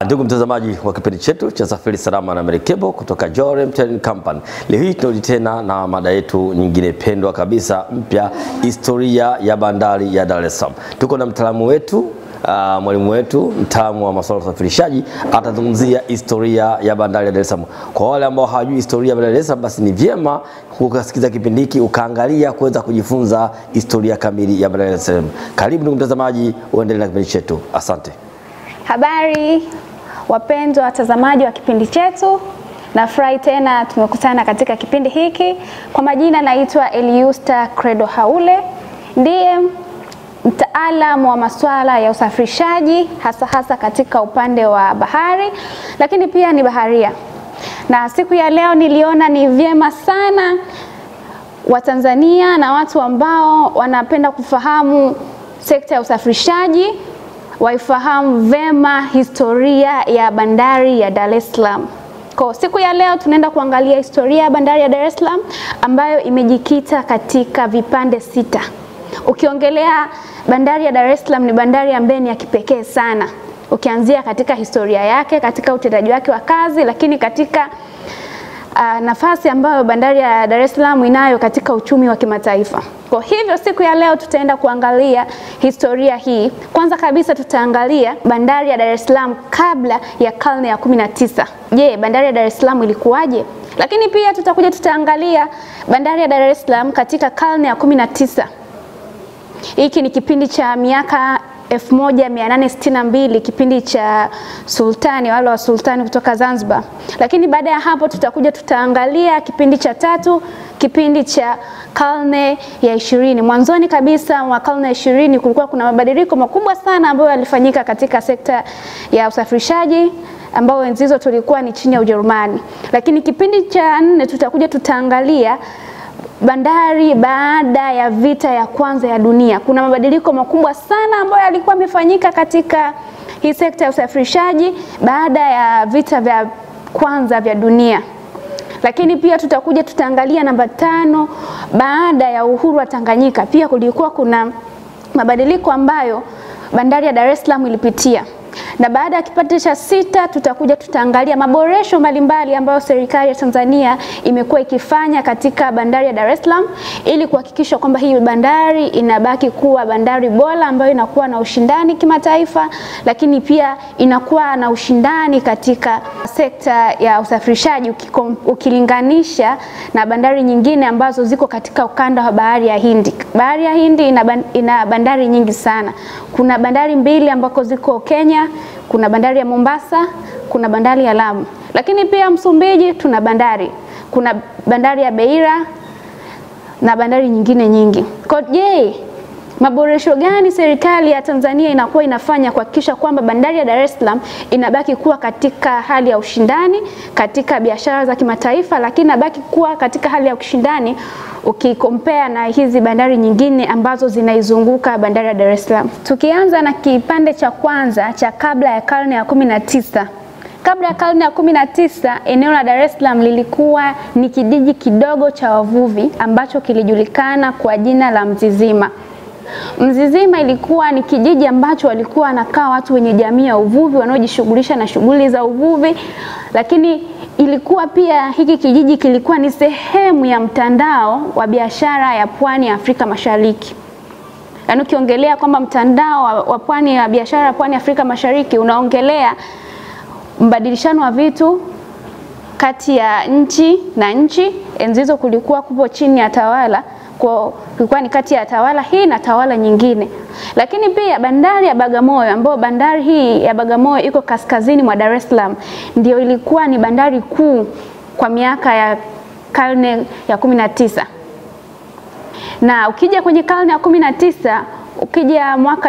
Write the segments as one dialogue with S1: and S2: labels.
S1: Ndugu mtazamaji wa kipindi chetu cha Safiri Salama na Merikebu kutoka Jorem Trading Company, leo hii tunarudi tena na mada yetu nyingine pendwa kabisa mpya, historia ya bandari ya Dar es Salaam. Tuko na mtaalamu wetu Uh, mwalimu wetu mtaalamu wa masuala ya usafirishaji atazungumzia historia ya bandari ya Dar es Salaam. Kwa wale ambao hawajui historia ya bandari ya Dar es Salaam, basi ni vyema ukasikiza kipindi hiki ukaangalia kuweza kujifunza historia kamili ya bandari ya Dar es Salaam. Karibu ndugu mtazamaji, uendelee na kipindi chetu. Asante.
S2: Habari wapendwa watazamaji wa kipindi chetu, nafurahi tena tumekutana katika kipindi hiki. Kwa majina naitwa Eliusta Credo Haule, ndiye mtaalamu wa masuala ya usafirishaji hasa hasa katika upande wa bahari, lakini pia ni baharia. Na siku ya leo niliona ni vyema sana Watanzania na watu ambao wanapenda kufahamu sekta ya usafirishaji waifahamu vema historia ya bandari ya Dar es Salaam. Kwa siku ya leo tunaenda kuangalia historia ya bandari ya Dar es Salaam ambayo imejikita katika vipande sita. Ukiongelea bandari ya Dar es Salaam ni bandari ambayo ni ya kipekee sana, ukianzia katika historia yake, katika utendaji wake wa kazi, lakini katika uh, nafasi ambayo bandari ya Dar es Salaam inayo katika uchumi wa kimataifa. Kwa hivyo siku ya leo tutaenda kuangalia historia hii. Kwanza kabisa tutaangalia bandari ya Dar es Salaam kabla ya karne ya kumi na tisa. Je, bandari ya Dar es Salaam ilikuwaje? Lakini pia tutakuja tutaangalia bandari ya Dar es Salaam katika karne ya kumi na tisa. Hiki ni kipindi cha miaka 1862 kipindi cha sultani wale wa sultani kutoka Zanzibar. Lakini baada ya hapo tutakuja tutaangalia kipindi cha tatu, kipindi cha karne ya ishirini. Mwanzoni kabisa mwa karne ya ishirini kulikuwa kuna mabadiliko makubwa sana ambayo yalifanyika katika sekta ya usafirishaji ambao enzi hizo tulikuwa ni chini ya Ujerumani. Lakini kipindi cha nne tutakuja tutaangalia bandari baada ya vita ya kwanza ya dunia. Kuna mabadiliko makubwa sana ambayo yalikuwa yamefanyika katika hii sekta ya usafirishaji baada ya vita vya kwanza vya dunia. Lakini pia tutakuja tutaangalia namba tano, baada ya uhuru wa Tanganyika, pia kulikuwa kuna mabadiliko ambayo bandari ya Dar es Salaam ilipitia na baada ya kipindi cha sita tutakuja tutaangalia maboresho mbalimbali ambayo serikali ya Tanzania imekuwa ikifanya katika bandari ya Dar es Salaam ili kuhakikisha kwamba hii bandari inabaki kuwa bandari bora ambayo inakuwa na ushindani kimataifa, lakini pia inakuwa na ushindani katika sekta ya usafirishaji ukilinganisha na bandari nyingine ambazo ziko katika ukanda wa bahari ya Hindi. Bahari ya Hindi ina, ina bandari nyingi sana. Kuna bandari mbili ambako ziko Kenya kuna bandari ya Mombasa, kuna bandari ya Lamu, lakini pia Msumbiji tuna bandari, kuna bandari ya Beira na bandari nyingine nyingi. Kwa je, maboresho gani serikali ya Tanzania inakuwa inafanya kuhakikisha kwamba bandari ya Dar es Salaam inabaki kuwa katika hali ya ushindani katika biashara za kimataifa, lakini inabaki kuwa katika hali ya ushindani ukikompea na hizi bandari nyingine ambazo zinaizunguka bandari ya Dar es Salaam. Tukianza na kipande cha kwanza cha kabla ya karne ya kumi na tisa. Kabla ya karne ya kumi na tisa, eneo la Dar es Salaam lilikuwa ni kijiji kidogo cha wavuvi ambacho kilijulikana kwa jina la Mzizima. Mzizima ilikuwa ni kijiji ambacho walikuwa wanakaa watu wenye jamii ya uvuvi wanaojishughulisha na shughuli za uvuvi, lakini ilikuwa pia hiki kijiji kilikuwa ni sehemu ya mtandao wa biashara ya pwani ya Afrika Mashariki. Yaani ukiongelea kwamba mtandao wa, wa pwani ya biashara ya pwani ya Afrika Mashariki unaongelea mbadilishano wa vitu kati ya nchi na nchi. Enzi hizo kulikuwa kupo chini ya tawala kwa kulikuwa ni kati ya tawala hii na tawala nyingine. Lakini pia bandari ya Bagamoyo ambayo bandari hii ya Bagamoyo iko kaskazini mwa Dar es Salaam ndio ilikuwa ni bandari kuu kwa miaka ya karne ya kumi na tisa. Na ukija kwenye karne ya kumi na tisa, ukija mwaka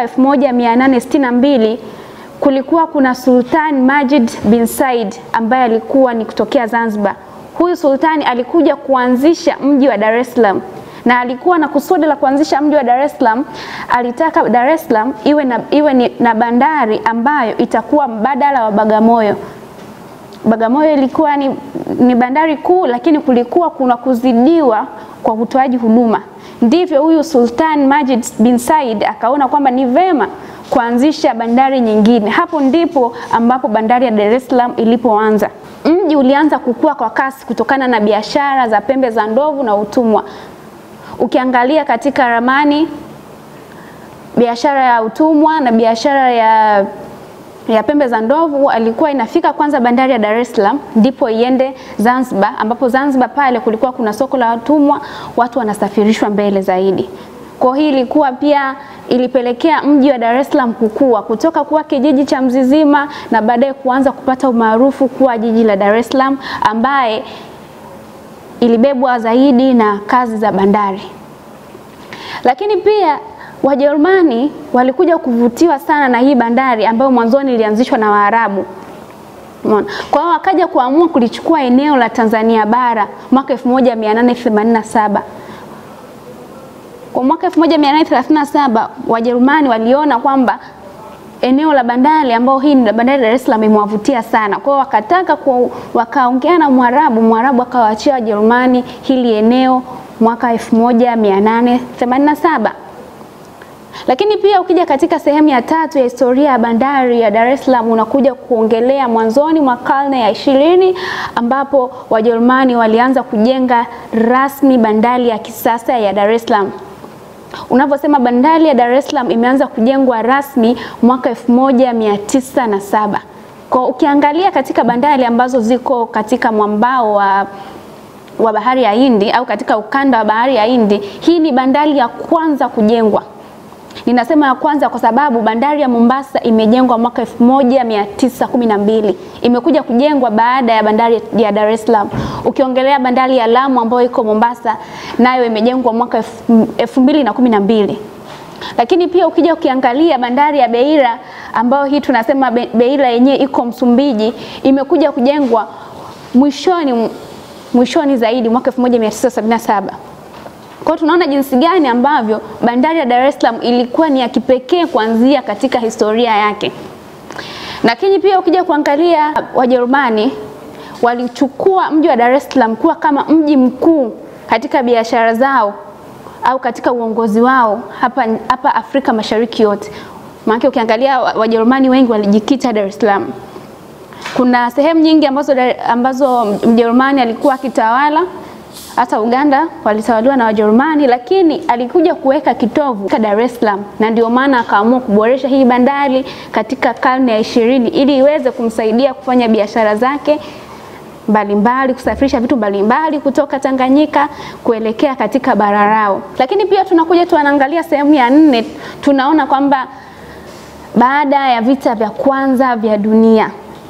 S2: 1862 kulikuwa kuna Sultan Majid bin Said ambaye alikuwa ni kutokea Zanzibar. Huyu sultani alikuja kuanzisha mji wa Dar es Salaam na alikuwa na kusudi la kuanzisha mji wa Dar es Salaam. Alitaka Dar es Salaam iwe na, iwe ni, na bandari ambayo itakuwa mbadala wa Bagamoyo. Bagamoyo ilikuwa ni, ni bandari kuu, lakini kulikuwa kuna kuzidiwa kwa utoaji huduma. Ndivyo huyu Sultan Majid bin Said akaona kwamba ni vema kuanzisha bandari nyingine. Hapo ndipo ambapo bandari ya Dar es Salaam ilipoanza. Mji ulianza kukua kwa kasi kutokana na biashara za pembe za ndovu na utumwa. Ukiangalia katika ramani, biashara ya utumwa na biashara ya ya pembe za ndovu alikuwa inafika kwanza bandari ya Dar es Salaam, ndipo iende Zanzibar, ambapo Zanzibar pale kulikuwa kuna soko la watumwa, watu wanasafirishwa mbele zaidi. Kwa hii ilikuwa pia ilipelekea mji wa Dar es Salaam kukua kutoka kuwa kijiji cha Mzizima na baadaye kuanza kupata umaarufu kuwa jiji la Dar es Salaam ambaye ilibebwa zaidi na kazi za bandari. Lakini pia Wajerumani walikuja kuvutiwa sana na hii bandari ambayo mwanzoni ilianzishwa na Waarabu. Umeona? Kwa hiyo wakaja kuamua kulichukua eneo la Tanzania bara mwaka 1887. Kwa mwaka 1837 Wajerumani waliona kwamba eneo la bandari ambao hii ni bandari ya Dar es Salaam imewavutia sana. Kwa hiyo wakataka ku, wakaongea na Mwarabu, Mwarabu akawaachia Wajerumani hili eneo mwaka 1887. Lakini pia ukija katika sehemu ya tatu ya historia ya bandari ya Dar es Salaam unakuja kuongelea mwanzoni mwa karne ya ishirini ambapo Wajerumani walianza kujenga rasmi bandari ya kisasa ya Dar es Salaam. Unavyosema bandari ya Dar es Salaam imeanza kujengwa rasmi mwaka 1907. Kwa ukiangalia katika bandari ambazo ziko katika mwambao wa wa bahari ya Hindi au katika ukanda wa bahari ya Hindi, hii ni bandari ya kwanza kujengwa. Ninasema ya kwanza kwa sababu bandari ya Mombasa imejengwa mwaka 1912. Imekuja kujengwa baada ya bandari ya Dar es Salaam. Ukiongelea bandari ya Lamu ambayo iko Mombasa nayo imejengwa mwaka 2012. Lakini pia ukija ukiangalia bandari ya Beira ambayo hii tunasema Beira yenyewe iko Msumbiji imekuja kujengwa mwishoni mwishoni zaidi mwaka 1977. Kwa hiyo tunaona jinsi gani ambavyo bandari ya Dar es Salaam ilikuwa ni ya kipekee kuanzia katika historia yake. Lakini pia ukija kuangalia Wajerumani walichukua mji wa Dar es Salaam kuwa kama mji mkuu katika biashara zao au katika uongozi wao hapa, hapa Afrika Mashariki yote. Maana ukiangalia Wajerumani wengi walijikita Dar es Salaam. Kuna sehemu nyingi ambazo, ambazo Mjerumani alikuwa akitawala hata Uganda walitawaliwa na Wajerumani, lakini alikuja kuweka kitovu katika Dar es Salaam, na ndio maana akaamua kuboresha hii bandari katika karne ya ishirini ili iweze kumsaidia kufanya biashara zake mbalimbali, kusafirisha vitu mbalimbali kutoka Tanganyika kuelekea katika bara lao. Lakini pia tunakuja tuanaangalia sehemu ya nne, tunaona kwamba baada ya vita vya kwanza vya dunia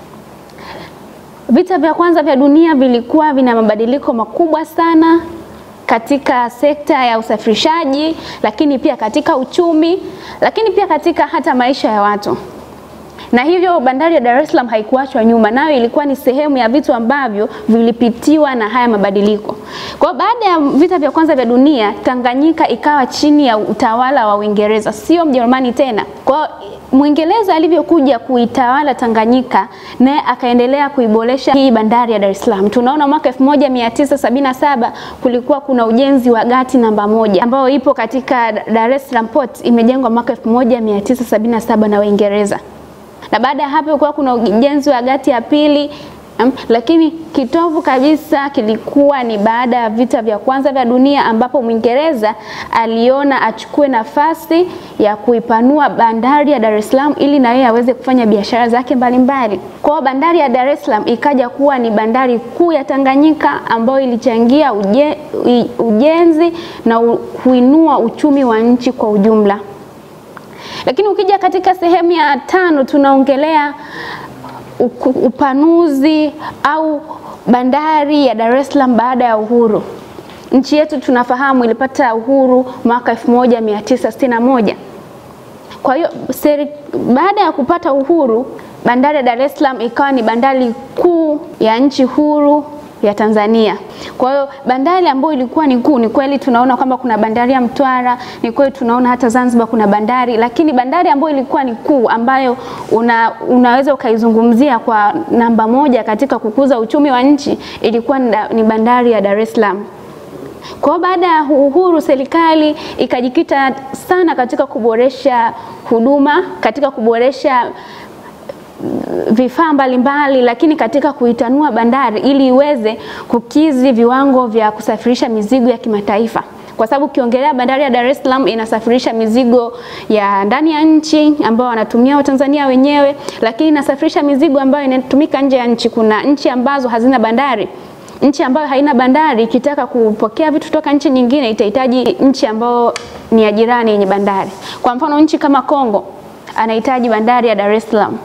S2: Vita vya kwanza vya dunia vilikuwa vina mabadiliko makubwa sana katika sekta ya usafirishaji, lakini pia katika uchumi, lakini pia katika hata maisha ya watu. Na hivyo bandari ya Dar es Salaam haikuachwa nyuma, nayo ilikuwa ni sehemu ya vitu ambavyo vilipitiwa na haya mabadiliko. Kwa baada ya vita vya kwanza vya dunia, Tanganyika ikawa chini ya utawala wa Uingereza, sio Mjerumani tena. Kwa Mwingereza alivyokuja kuitawala Tanganyika, naye akaendelea kuiboresha hii bandari ya Dar es Salaam. Tunaona mwaka 1977 kulikuwa kuna ujenzi wa gati namba moja ambayo ipo katika Dar es Salaam Port, imejengwa mwaka 1977 na Waingereza na baada ya hapo kulikuwa kuna ujenzi wa gati ya pili um, lakini kitovu kabisa kilikuwa ni baada ya vita vya kwanza vya dunia ambapo Mwingereza aliona achukue nafasi ya kuipanua bandari ya Dar es Salaam ili na yeye aweze kufanya biashara zake mbalimbali. Kwa hiyo bandari ya Dar es Salaam ikaja kuwa ni bandari kuu ya Tanganyika ambayo ilichangia uje, ujenzi na kuinua uchumi wa nchi kwa ujumla. Lakini ukija katika sehemu ya tano tunaongelea upanuzi au bandari ya Dar es Salaam baada ya uhuru. Nchi yetu tunafahamu ilipata uhuru mwaka 1961. Kwa hiyo baada ya kupata uhuru, bandari ya Dar es Salaam ikawa ni bandari kuu ya nchi huru ya Tanzania. Kwa hiyo bandari ambayo ilikuwa ni kuu, ni kweli tunaona kwamba kuna bandari ya Mtwara, ni kweli tunaona hata Zanzibar kuna bandari, lakini bandari ambayo ilikuwa ni kuu ambayo una, unaweza ukaizungumzia kwa namba moja katika kukuza uchumi wa nchi ilikuwa ni bandari ya Dar es Salaam. Kwa hiyo baada ya uhuru, serikali ikajikita sana katika kuboresha huduma, katika kuboresha vifaa mbalimbali, lakini katika kuitanua bandari ili iweze kukidhi viwango vya kusafirisha mizigo ya kimataifa kwa sababu ukiongelea bandari ya Dar es Salaam inasafirisha mizigo ya ndani ya nchi ambao wanatumia Watanzania wenyewe, lakini inasafirisha mizigo ambayo inatumika nje ya nchi. Kuna nchi ambazo hazina bandari. Nchi ambayo haina bandari ikitaka kupokea vitu kutoka nchi nyingine itahitaji nchi ambayo ni ya jirani yenye bandari. Kwa mfano nchi kama Kongo anahitaji bandari ya Dar es Salaam.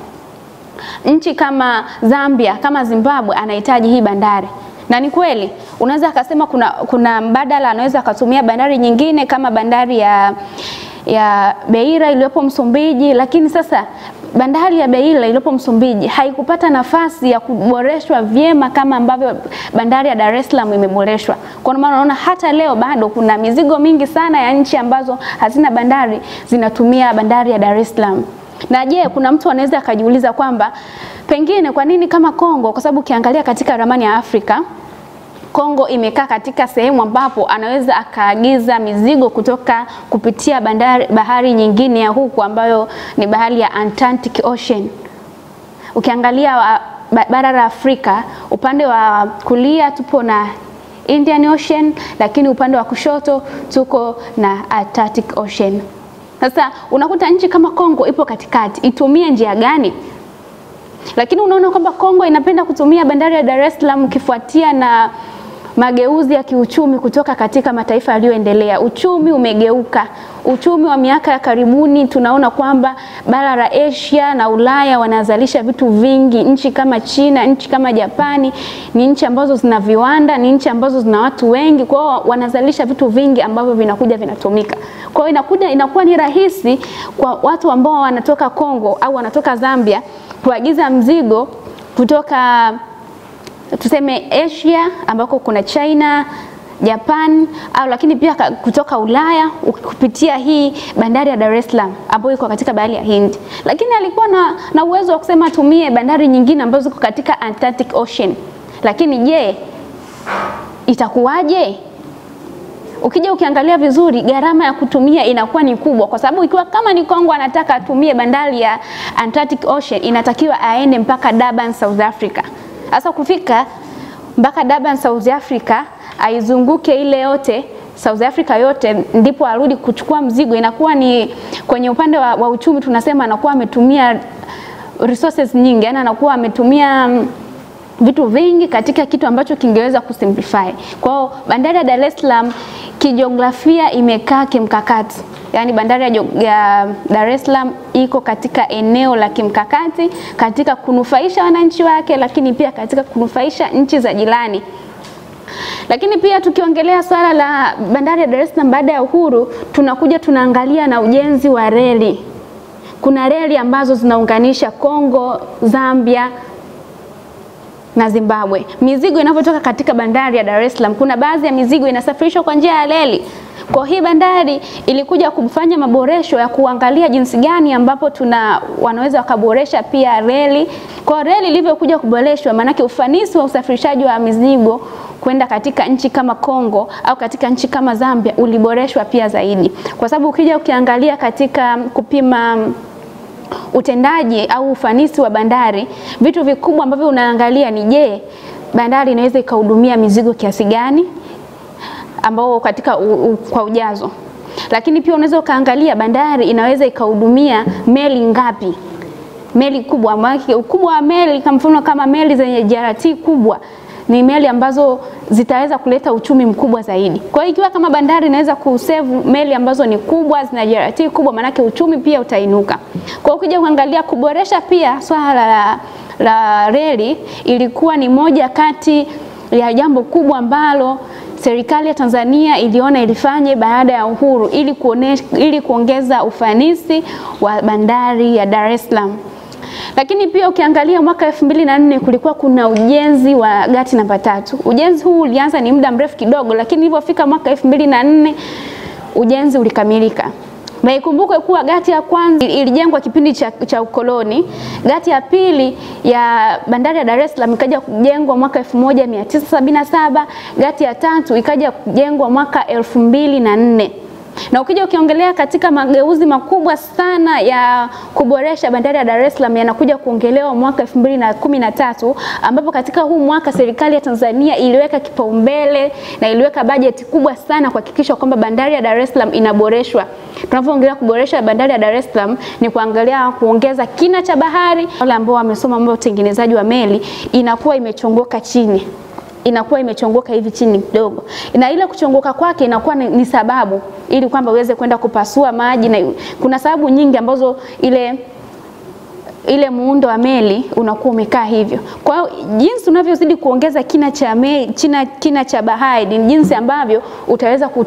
S2: Nchi kama Zambia, kama Zimbabwe anahitaji hii bandari na ni kweli unaweza akasema kuna, kuna mbadala anaweza akatumia bandari nyingine kama bandari ya, ya Beira iliyopo Msumbiji, lakini sasa bandari ya Beira iliyopo Msumbiji haikupata nafasi ya kuboreshwa vyema kama ambavyo bandari ya Dar es Salaam imeboreshwa. Kwa maana unaona hata leo bado kuna mizigo mingi sana ya nchi ambazo hazina bandari zinatumia bandari ya Dar es Salaam. Na je, kuna mtu anaweza akajiuliza kwamba pengine kwa nini kama Kongo, kwa sababu ukiangalia katika ramani ya Afrika Kongo imekaa katika sehemu ambapo anaweza akaagiza mizigo kutoka kupitia bandari, bahari nyingine ya huku ambayo ni bahari ya Atlantic Ocean. Ukiangalia wa, bara la Afrika upande wa kulia tupo na Indian Ocean, lakini upande wa kushoto tuko na Atlantic Ocean. Sasa unakuta nchi kama Kongo ipo katikati, itumie njia gani? Lakini unaona kwamba Kongo inapenda kutumia bandari ya Dar es Salaam ukifuatia na mageuzi ya kiuchumi kutoka katika mataifa yaliyoendelea. Uchumi umegeuka. Uchumi wa miaka ya karibuni tunaona kwamba bara la Asia na Ulaya wanazalisha vitu vingi. Nchi kama China, nchi kama Japani ni nchi ambazo zina viwanda, ni nchi ambazo zina watu wengi, kwa hiyo wanazalisha vitu vingi ambavyo vinakuja vinatumika. Kwa hiyo inakuja inakuwa ni rahisi kwa watu ambao wanatoka Kongo au wanatoka Zambia kuagiza mzigo kutoka tuseme Asia ambako kuna China, Japan au lakini pia kutoka Ulaya kupitia hii bandari ya Dar es Salaam ambayo iko katika bahari ya Hindi. Lakini alikuwa na, na uwezo wa kusema atumie bandari nyingine ambazo ziko katika Atlantic Ocean. Lakini je, itakuwaje? Ukija ukiangalia vizuri, gharama ya kutumia inakuwa ni kubwa, kwa sababu ikiwa kama ni Kongo anataka atumie bandari ya Atlantic Ocean, inatakiwa aende mpaka Durban, South Africa. Sasa kufika mpaka Durban, South Africa, aizunguke ile yote South Africa yote, ndipo arudi kuchukua mzigo, inakuwa ni kwenye upande wa, wa uchumi tunasema anakuwa ametumia resources nyingi, yani anakuwa ametumia vitu vingi katika kitu ambacho kingeweza kusimplify. Kwa hiyo bandari ya Dar es Salaam kijiografia imekaa kimkakati, yaani bandari ya, ya Dar es Salaam iko katika eneo la kimkakati katika kunufaisha wananchi wake, lakini pia katika kunufaisha nchi za jirani. Lakini pia tukiongelea swala la bandari ya Dar es Salaam baada ya uhuru, tunakuja tunaangalia na ujenzi wa reli. Kuna reli ambazo zinaunganisha Kongo, Zambia na Zimbabwe. Mizigo inavyotoka katika bandari ya Dar es Salaam, kuna baadhi ya mizigo inasafirishwa kwa njia ya reli. Kwa hii bandari ilikuja kufanya maboresho ya kuangalia jinsi gani ambapo tuna wanaweza wakaboresha pia reli. Kwa reli ilivyokuja kuboreshwa, maanake ufanisi wa usafirishaji wa mizigo kwenda katika nchi kama Kongo au katika nchi kama Zambia uliboreshwa pia zaidi, kwa sababu ukija ukiangalia katika kupima utendaji au ufanisi wa bandari, vitu vikubwa ambavyo unaangalia ni je, bandari inaweza ikahudumia mizigo kiasi gani ambao katika u, u, kwa ujazo. Lakini pia unaweza ukaangalia bandari inaweza ikahudumia meli ngapi, meli kubwa. Ukubwa wa meli kwa mfano kama meli zenye JRT kubwa ni meli ambazo zitaweza kuleta uchumi mkubwa zaidi. Kwa hiyo ikiwa kama bandari inaweza kusevu meli ambazo ni kubwa zina JRT kubwa, manake uchumi pia utainuka. Kwa hiyo ukija kuangalia kuboresha pia swala la, la reli ilikuwa ni moja kati ya jambo kubwa ambalo serikali ya Tanzania iliona ilifanye baada ya uhuru ili kuonesha, ili kuongeza ufanisi wa bandari ya Dar es Salaam. Lakini pia ukiangalia mwaka elfu mbili na nne kulikuwa kuna ujenzi wa gati namba tatu. Ujenzi huu ulianza ni muda mrefu kidogo, lakini ilivyofika mwaka elfu mbili na nne ujenzi ulikamilika. Na ikumbukwe kuwa gati ya kwanza ilijengwa kipindi cha, cha ukoloni. Gati ya pili ya bandari ya Dar es Salaam ikaja kujengwa mwaka 1977. Gati ya tatu ikaja kujengwa mwaka elfu mbili na nne na ukija ukiongelea katika mageuzi makubwa sana ya kuboresha bandari ya Dar es Salaam yanakuja kuongelewa mwaka 2013 ambapo katika huu mwaka serikali ya Tanzania iliweka kipaumbele na iliweka bajeti kubwa sana kuhakikisha kwamba bandari ya Dar es Salaam inaboreshwa. Tunavyoongelea kuboresha bandari ya Dar es Salaam ni kuangalia kuongeza kina cha bahari. Wale ambao wamesoma mambo ya utengenezaji wa meli inakuwa imechongoka chini inakuwa imechongoka hivi chini kidogo, na ile kuchongoka kwake inakuwa ni, ni sababu ili kwamba uweze kwenda kupasua maji, na kuna sababu nyingi ambazo ile ile muundo wa meli unakuwa umekaa hivyo. Kwa hiyo jinsi unavyozidi kuongeza kina cha meli, kina, kina cha bahari ni jinsi ambavyo utaweza kut,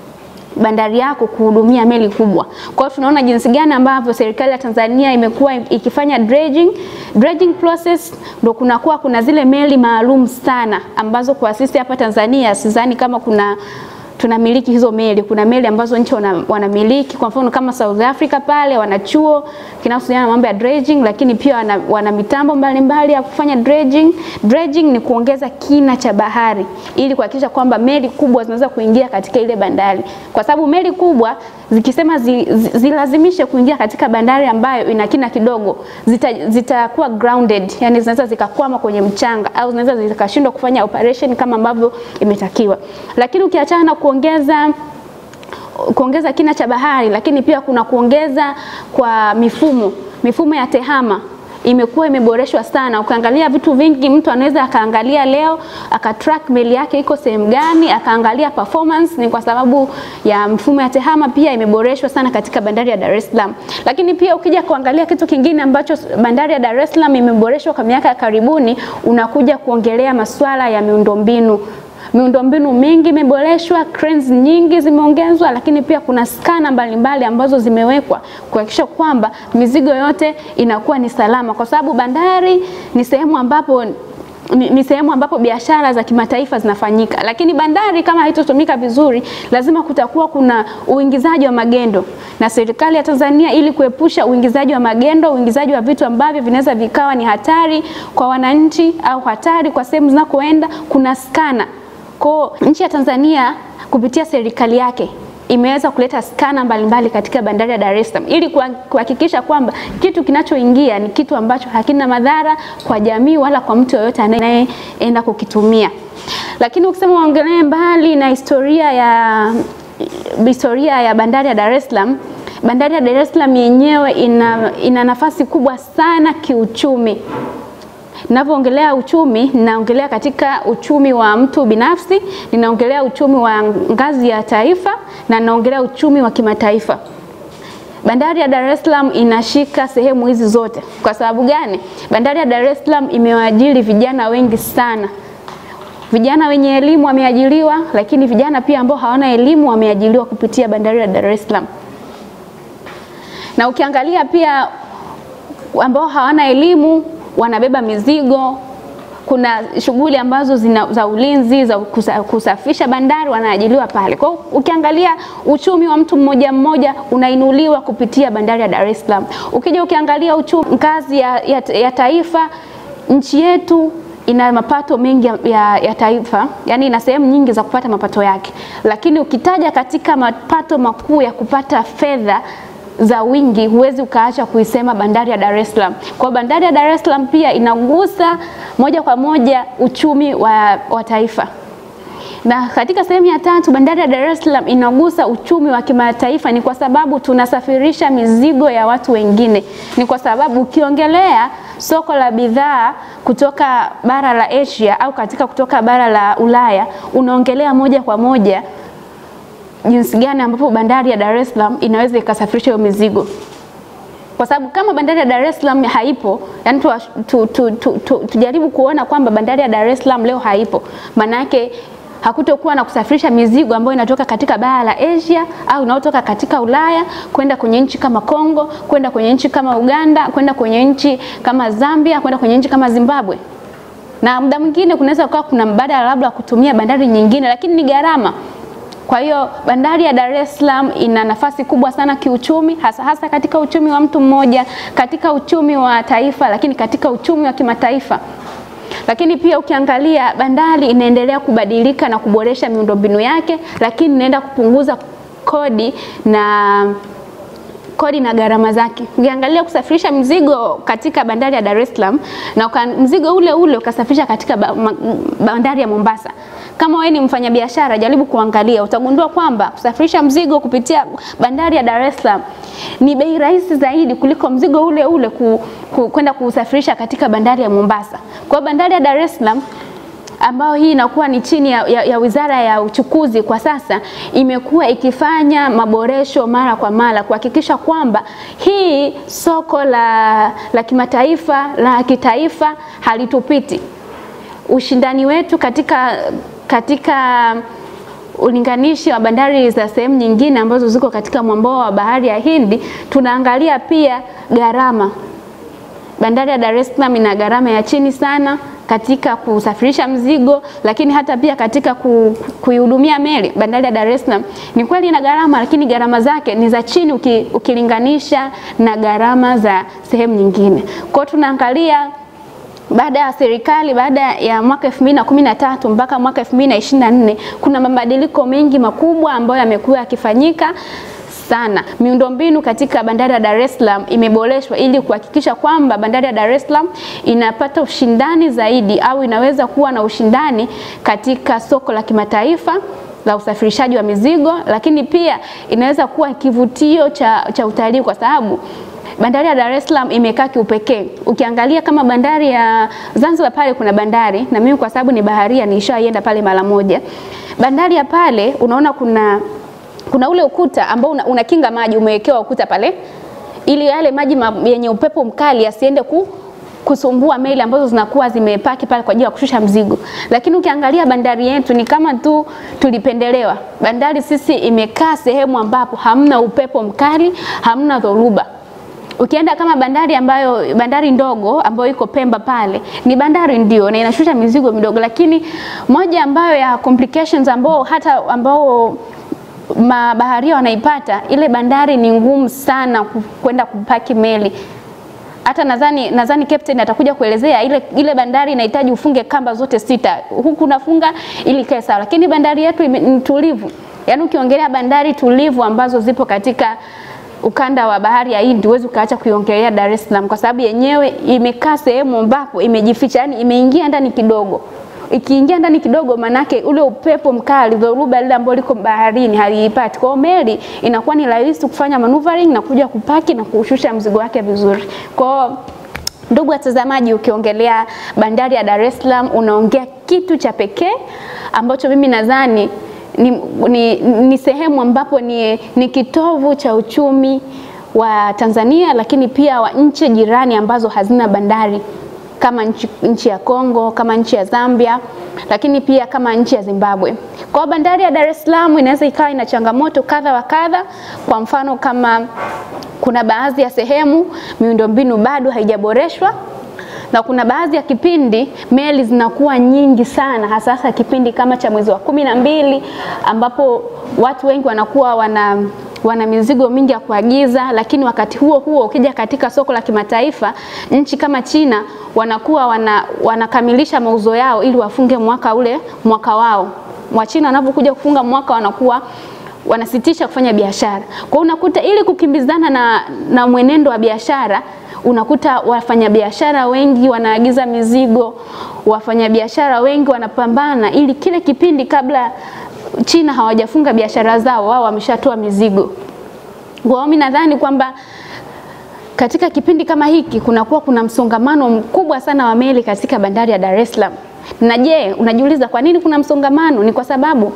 S2: bandari yako kuhudumia meli kubwa. Kwa hiyo tunaona jinsi gani ambavyo serikali ya Tanzania imekuwa ikifanya dredging. Dredging process ndo kunakuwa kuna zile meli maalum sana ambazo kwa sisi hapa Tanzania sidhani kama kuna tunamiliki hizo meli. Kuna meli ambazo nchi wanamiliki, kwa mfano kama South Africa pale wana chuo kinachohusiana na mambo ya dredging, lakini pia wana, wana mitambo mbalimbali ya kufanya dredging. Dredging ni kuongeza kina cha bahari ili kuhakikisha kwamba meli kubwa zinaweza kuingia katika ile bandari, kwa sababu meli kubwa zikisema zi, zi, zilazimishe kuingia katika bandari ambayo ina kina kidogo zitakuwa zita grounded, yani zinaweza zikakwama kwenye mchanga au zinaweza zikashindwa kufanya operation kama ambavyo imetakiwa. Lakini ukiachana na kuongeza kuongeza kina cha bahari, lakini pia kuna kuongeza kwa mifumo mifumo ya tehama imekuwa imeboreshwa sana. Ukaangalia vitu vingi, mtu anaweza akaangalia leo akatrack meli yake iko sehemu gani, akaangalia performance. Ni kwa sababu ya mfumo ya tehama pia imeboreshwa sana katika bandari ya Dar es Salaam. Lakini pia ukija kuangalia kitu kingine ambacho bandari ya Dar es Salaam imeboreshwa kwa miaka ya karibuni, unakuja kuongelea masuala ya miundombinu miundombinu mingi imeboreshwa, cranes nyingi zimeongezwa, lakini pia kuna skana mbalimbali ambazo zimewekwa kuhakikisha kwamba mizigo yote inakuwa ni salama, kwa sababu bandari ni sehemu ambapo ni, ni sehemu ambapo biashara za kimataifa zinafanyika, lakini bandari kama haitotumika vizuri, lazima kutakuwa kuna uingizaji wa magendo, na serikali ya Tanzania ili kuepusha uingizaji wa magendo, uingizaji wa vitu ambavyo vinaweza vikawa ni hatari kwa wananchi au hatari kwa sehemu zinakoenda, kuna skana kwa nchi ya Tanzania kupitia serikali yake imeweza kuleta skana mbalimbali katika bandari ya Dar es Salaam ili kuhakikisha kwamba kitu kinachoingia ni kitu ambacho hakina madhara kwa jamii wala kwa mtu yoyote anayeenda kukitumia. Lakini ukisema uongelee mbali na historia ya historia ya bandari ya Dar es Salaam, bandari ya Dar es Salaam yenyewe ina, ina nafasi kubwa sana kiuchumi. Ninavyoongelea uchumi, ninaongelea katika uchumi wa mtu binafsi, ninaongelea uchumi wa ngazi ya taifa na ninaongelea uchumi wa kimataifa. Bandari ya Dar es Salaam inashika sehemu hizi zote. Kwa sababu gani? Bandari ya Dar es Salaam imewaajiri vijana wengi sana. Vijana wenye elimu wameajiriwa, lakini vijana pia ambao hawana elimu wameajiriwa kupitia bandari ya Dar es Salaam. Na ukiangalia pia ambao hawana elimu wanabeba mizigo. Kuna shughuli ambazo zina, za ulinzi za kusafisha bandari wanaajiliwa pale. Kwa hiyo ukiangalia uchumi wa mtu mmoja mmoja unainuliwa kupitia bandari ya Dar es Salaam. Ukija ukiangalia uchumi ngazi ya, ya, ya taifa, nchi yetu ina mapato mengi ya, ya, ya taifa, yani ina sehemu nyingi za kupata mapato yake, lakini ukitaja katika mapato makuu ya kupata fedha za wingi huwezi ukaacha kuisema bandari ya Dar es Salaam. Kwa bandari ya Dar es Salaam pia inagusa moja kwa moja uchumi wa, wa taifa. Na katika sehemu ya tatu, bandari ya Dar es Salaam inagusa uchumi wa kimataifa, ni kwa sababu tunasafirisha mizigo ya watu wengine. Ni kwa sababu ukiongelea soko la bidhaa kutoka bara la Asia au katika kutoka bara la Ulaya, unaongelea moja kwa moja jinsi gani ambapo bandari ya Dar es Salaam inaweza ikasafirisha hiyo mizigo, kwa sababu kama bandari ya Dar es Salaam haipo, yani tu, tu, tu, tu, tu, tujaribu kuona kwamba bandari ya Dar es Salaam leo haipo, maana yake hakutokuwa na kusafirisha mizigo ambayo inatoka katika bara la Asia au inayotoka katika Ulaya kwenda kwenye nchi kama Kongo, kwenda kwenye nchi kama Uganda, kwenda kwenye nchi kama Zambia, kwenda kwenye nchi kama Zimbabwe. Na muda mwingine kunaweza kuwa kuna mbadala labda kutumia bandari nyingine, lakini ni gharama Kwa hiyo bandari ya Dar es Salaam ina nafasi kubwa sana kiuchumi, hasa hasa katika uchumi wa mtu mmoja, katika uchumi wa taifa, lakini katika uchumi wa kimataifa. Lakini pia ukiangalia bandari inaendelea kubadilika na kuboresha miundombinu yake, lakini inaenda kupunguza kodi na kodi na gharama zake. Ukiangalia kusafirisha mzigo katika bandari ya Dar es Salaam na uka, mzigo ule ule ukasafirisha katika ba, ma, bandari ya Mombasa, kama wewe ni mfanyabiashara, jaribu kuangalia, utagundua kwamba kusafirisha mzigo kupitia bandari ya Dar es Salaam ni bei rahisi zaidi kuliko mzigo ule ule ku, ku, kwenda kusafirisha katika bandari ya Mombasa. Kwa hiyo bandari ya Dar es Salaam ambayo hii inakuwa ni chini ya, ya, ya Wizara ya Uchukuzi kwa sasa imekuwa ikifanya maboresho mara kwa mara kuhakikisha kwamba hii soko la, la kimataifa la kitaifa halitupiti. Ushindani wetu katika, katika ulinganishi wa bandari za sehemu nyingine ambazo ziko katika mwambao wa bahari ya Hindi, tunaangalia pia gharama. Bandari ya Dar es Salaam ina gharama ya chini sana katika kusafirisha mzigo, lakini hata pia katika ku, kuihudumia meli. Bandari ya Dar es Salaam ni kweli ina gharama, lakini gharama zake ni za chini uki, ukilinganisha na gharama za sehemu nyingine. Kwa hiyo tunaangalia baada ya serikali baada ya mwaka 2013 mpaka mwaka 2024 kuna mabadiliko mengi makubwa ambayo yamekuwa yakifanyika sana. Miundombinu katika bandari ya Dar es Salaam imeboreshwa ili kuhakikisha kwamba bandari ya Dar es Salaam inapata ushindani zaidi au inaweza kuwa na ushindani katika soko la kimataifa la usafirishaji wa mizigo, lakini pia inaweza kuwa kivutio cha, cha utalii kwa sababu bandari ya Dar es Salaam imekaa kiupekee. Ukiangalia kama bandari ya Zanzibar pale kuna bandari, na mimi kwa sababu ni baharia nishaienda pale mara moja. Bandari ya pale unaona kuna kuna ule ukuta ambao una, unakinga maji, umewekewa ukuta pale ili yale maji ma, yenye upepo mkali yasiende ku, kusumbua meli ambazo zinakuwa zimepaki pale kwa ajili ya kushusha mzigo. Lakini ukiangalia bandari yetu ni kama tu tulipendelewa. Bandari sisi imekaa sehemu ambapo hamna upepo mkali, hamna dhoruba. Ukienda kama bandari ambayo bandari ndogo ambayo iko Pemba pale ni bandari ndio na inashusha mizigo midogo, lakini moja ambayo ya complications ambao hata ambao mabaharia wanaipata, ile bandari ni ngumu sana kwenda kupaki meli. Hata nadhani nadhani captain atakuja kuelezea ile, ile bandari inahitaji ufunge kamba zote sita, huku unafunga ili kae sawa, lakini bandari yetu ni tulivu. Yaani ukiongelea bandari tulivu ambazo zipo katika ukanda wa bahari ya Hindi huwezi ukaacha kuiongelea Dar es Salaam kwa sababu yenyewe imekaa sehemu ambapo imejificha, yani imeingia ndani kidogo. Ikiingia ndani kidogo, manake ule upepo mkali, dhoruba lile ambalo liko baharini haliipati. Kwa hiyo meli inakuwa ni rahisi kufanya maneuvering na kuja kupaki na kushusha mzigo wake vizuri. Kwa hiyo Ndugu watazamaji, ukiongelea bandari ya Dar es Salaam unaongea kitu cha pekee ambacho mimi nadhani ni, ni, ni sehemu ambapo ni, ni kitovu cha uchumi wa Tanzania, lakini pia wa nchi jirani ambazo hazina bandari kama nchi, nchi ya Kongo, kama nchi ya Zambia, lakini pia kama nchi ya Zimbabwe. Kwa bandari ya Dar es Salaam inaweza ikawa ina changamoto kadha wa kadha, kwa mfano kama kuna baadhi ya sehemu miundombinu bado haijaboreshwa na kuna baadhi ya kipindi meli zinakuwa nyingi sana, hasa hasa kipindi kama cha mwezi wa kumi na mbili ambapo watu wengi wanakuwa wana wana mizigo mingi ya kuagiza, lakini wakati huo huo ukija katika soko la kimataifa, nchi kama China wanakuwa wana, wanakamilisha mauzo yao ili wafunge mwaka ule mwaka wao. Wachina wanapokuja kufunga mwaka wanakuwa wanasitisha kufanya biashara. Kwa hiyo unakuta ili kukimbizana na, na mwenendo wa biashara unakuta wafanyabiashara wengi wanaagiza mizigo, wafanyabiashara wengi wanapambana ili kile kipindi kabla China hawajafunga biashara zao, wao wameshatoa mizigo. Kwa hiyo mimi nadhani kwamba katika kipindi kama hiki kunakuwa kuna msongamano mkubwa sana wa meli katika bandari ya Dar es Salaam. Na je, unajiuliza kwa nini kuna msongamano? Ni kwa sababu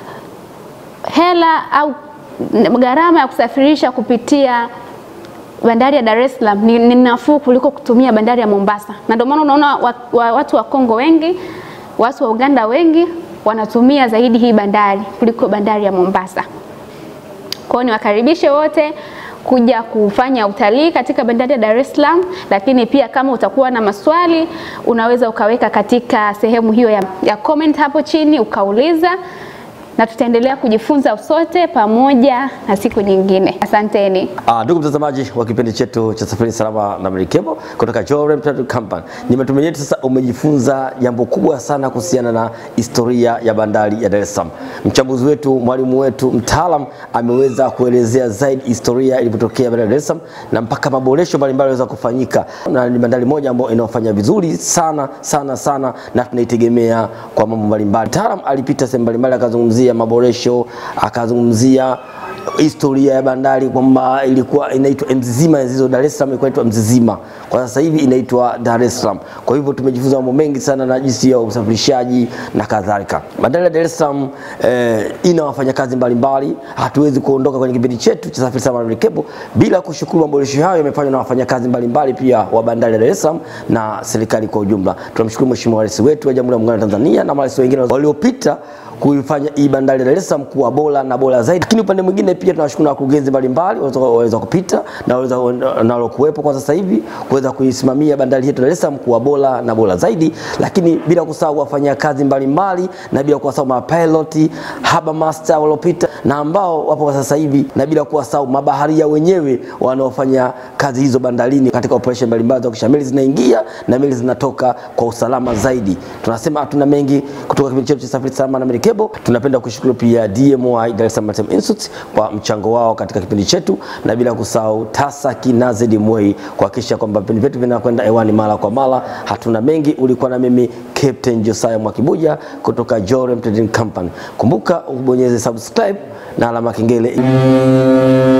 S2: hela au gharama ya kusafirisha kupitia bandari ya Dar es Salaam ni, ni nafuu kuliko kutumia bandari ya Mombasa, na ndio maana unaona wa, wa, watu wa Kongo wengi, watu wa Uganda wengi wanatumia zaidi hii bandari kuliko bandari ya Mombasa. Kwa hiyo niwakaribishe wote kuja kufanya utalii katika bandari ya Dar es Salaam, lakini pia kama utakuwa na maswali unaweza ukaweka katika sehemu hiyo ya, ya comment hapo chini ukauliza na tutaendelea kujifunza sote pamoja na siku nyingine. Asanteni.
S1: Ah, ndugu mtazamaji wa kipindi chetu cha Safari Salama na Merikebu kutoka Jorem Trading Company. Ni matumaini yetu sasa umejifunza jambo kubwa sana kuhusiana na historia ya bandari ya Dar es Salaam. Mchambuzi wetu, mwalimu wetu, mtaalam ameweza kuelezea zaidi historia ilipotokea bandari ya Dar es Salaam na mpaka maboresho mbalimbali yaweza kufanyika, na ni bandari moja ambayo inafanya vizuri sana sana sana, na tunaitegemea kwa mambo mbalimbali. Mtaalam alipita sehemu mbalimbali, akazungumzia maboresho, akazungumzia historia ya bandari kwamba ilikuwa inaitwa Mzizima, hizo Dar es Salaam ilikuwa inaitwa Mzizima, kwa sasa hivi inaitwa Dar es Salaam. Kwa hivyo tumejifunza mambo mengi sana na jinsi ya usafirishaji na kadhalika. Bandari ya Dar es Salaam eh, ina wafanyakazi mbalimbali. Hatuwezi kuondoka kwenye kipindi chetu cha Safari Salama na Merikebu bila kushukuru maboresho hayo yamefanywa na wafanyakazi mbalimbali pia wa bandari ya Dar es Salaam na serikali kwa ujumla. Tunamshukuru Mheshimiwa Rais wetu wa Jamhuri ya Muungano wa Tanzania na marais wengine waliopita kuifanya hii bandari ya Dar es Salaam kuwa bora na bora zaidi. Lakini upande mwingine pia tunawashukuru na wakurugenzi mbalimbali waweza kupita na waweza nalokuwepo kwa sasa hivi kuweza kuisimamia bandari yetu Dar es Salaam kuwa bora na bora zaidi, lakini bila kusahau wafanyakazi mbalimbali na bila kuwasahau mapiloti, harbor master waliopita na ambao wapo kwa sasa hivi, na bila kuwasahau mabaharia wenyewe wanaofanya kazi hizo bandarini katika operation mbalimbali za kuhakikisha meli zinaingia na meli zinatoka kwa usalama zaidi. Tunasema hatuna mengi kutoka kipindi chetu cha Safari Salama na Merikebu. Tunapenda kushukuru pia DMI Dar es Salaam Maritime Institute kwa mchango wao katika kipindi chetu, na bila kusahau TASAC na ZMWA kuhakikisha kwamba vipindi vyetu vinakwenda hewani mara kwa mara. Hatuna mengi. Ulikuwa na mimi Captain Josiah Mwakibuja kutoka Jorem Trading Company. Kumbuka ubonyeze subscribe na alama kengele